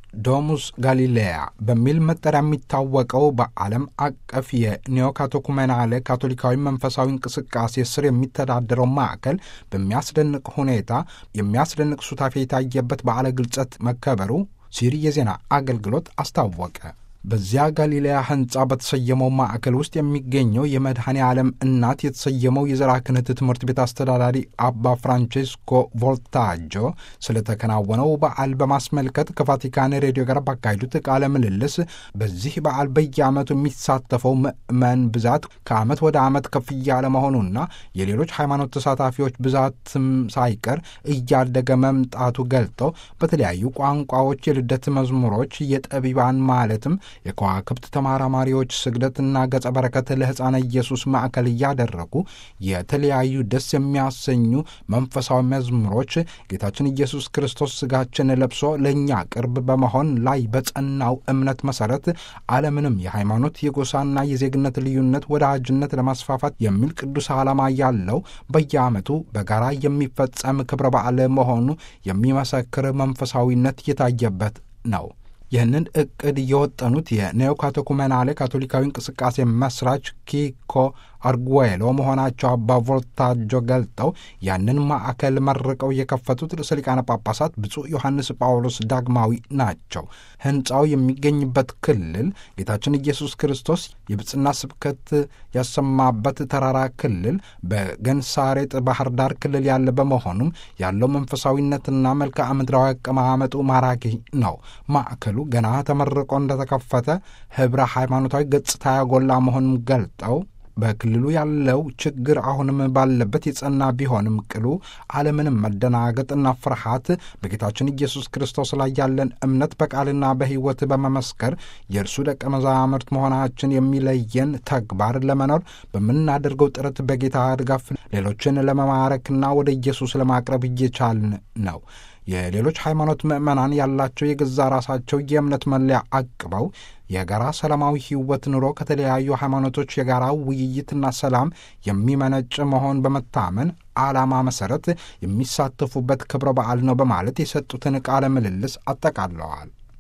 ዶሙስ ጋሊሌያ በሚል መጠሪያ የሚታወቀው በዓለም አቀፍ የኒዮካቴኩሜናለ ካቶሊካዊ መንፈሳዊ እንቅስቃሴ ስር የሚተዳደረው ማዕከል በሚያስደንቅ ሁኔታ የሚያስደንቅ ሱታፌ የታየበት በዓለ ግልጸት መከበሩ ሲሪ የዜና አገልግሎት አስታወቀ። በዚያ ጋሊሌያ ሕንፃ በተሰየመው ማዕከል ውስጥ የሚገኘው የመድኃኔ ዓለም እናት የተሰየመው የዘራ ክህነት ትምህርት ቤት አስተዳዳሪ አባ ፍራንቼስኮ ቮልታጆ ስለተከናወነው በዓል በማስመልከት ከቫቲካን ሬዲዮ ጋር ባካሄዱት ቃለ ምልልስ በዚህ በዓል በየዓመቱ የሚሳተፈው ምዕመን ብዛት ከዓመት ወደ ዓመት ከፍ እያለ መሆኑና የሌሎች ሃይማኖት ተሳታፊዎች ብዛትም ሳይቀር እያደገ መምጣቱ ገልጠው በተለያዩ ቋንቋዎች የልደት መዝሙሮች የጠቢባን ማለትም የከዋክብት ተመራማሪዎች ስግደትና ገጸ በረከት ለሕፃነ ኢየሱስ ማዕከል እያደረጉ የተለያዩ ደስ የሚያሰኙ መንፈሳዊ መዝሙሮች ጌታችን ኢየሱስ ክርስቶስ ሥጋችን ለብሶ ለእኛ ቅርብ በመሆን ላይ በጸናው እምነት መሠረት ዓለምንም የሃይማኖት የጎሳና የዜግነት ልዩነት ወዳጅነት ለማስፋፋት የሚል ቅዱስ ዓላማ ያለው በየዓመቱ በጋራ የሚፈጸም ክብረ በዓል መሆኑ የሚመሰክር መንፈሳዊነት የታየበት ነው። ይህንን እቅድ የወጠኑት የኔኦካቴኩሜናሌ ካቶሊካዊ እንቅስቃሴ መስራች ኪኮ አርጉዌሎ መሆናቸው አባ ቮልታጆ ገልጠው ያንን ማዕከል መርቀው የከፈቱት ርዕሰ ሊቃነ ጳጳሳት ብፁዕ ዮሐንስ ጳውሎስ ዳግማዊ ናቸው። ሕንፃው የሚገኝበት ክልል ጌታችን ኢየሱስ ክርስቶስ የብፅና ስብከት ያሰማበት ተራራ ክልል በገንሳሬጥ ባህር ዳር ክልል ያለ በመሆኑም ያለው መንፈሳዊነትና መልክዓ ምድራዊ አቀማመጡ ማራኪ ነው። ማዕከሉ ገና ተመርቆ እንደተከፈተ ኅብረ ሃይማኖታዊ ገጽታ ያጎላ መሆኑን ገልጠው በክልሉ ያለው ችግር አሁንም ባለበት የጸና ቢሆንም ቅሉ ዓለምንም መደናገጥና ፍርሃት በጌታችን ኢየሱስ ክርስቶስ ላይ ያለን እምነት በቃልና በሕይወት በመመስከር የእርሱ ደቀ መዛሙርት መሆናችን የሚለየን ተግባር ለመኖር በምናደርገው ጥረት በጌታ ድጋፍ ሌሎችን ለመማረክና ወደ ኢየሱስ ለማቅረብ እየቻልን ነው። የሌሎች ሃይማኖት ምዕመናን ያላቸው የገዛ ራሳቸው የእምነት መለያ አቅበው የጋራ ሰላማዊ ሕይወት ኑሮ ከተለያዩ ሃይማኖቶች የጋራ ውይይትና ሰላም የሚመነጭ መሆን በመታመን ዓላማ መሠረት የሚሳተፉበት ክብረ በዓል ነው በማለት የሰጡትን ቃለ ምልልስ አጠቃለዋል።